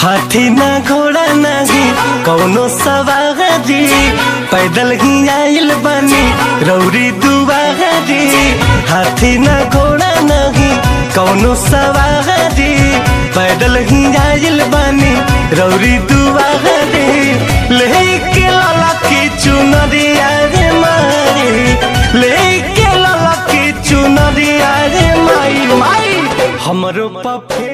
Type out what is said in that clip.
हाथी ना घोड़ा नहीं कौनो सवारी पैदल ही आइल बनी रौरी दुआरी हाथी ना घोड़ा नहीं कौनो सवारी पैदल ही आइल बनी रौरी दुआरी लेके लाला की चुनरिया रे मारी लेके लाला की चुनरिया रे माई माई हमरो पफे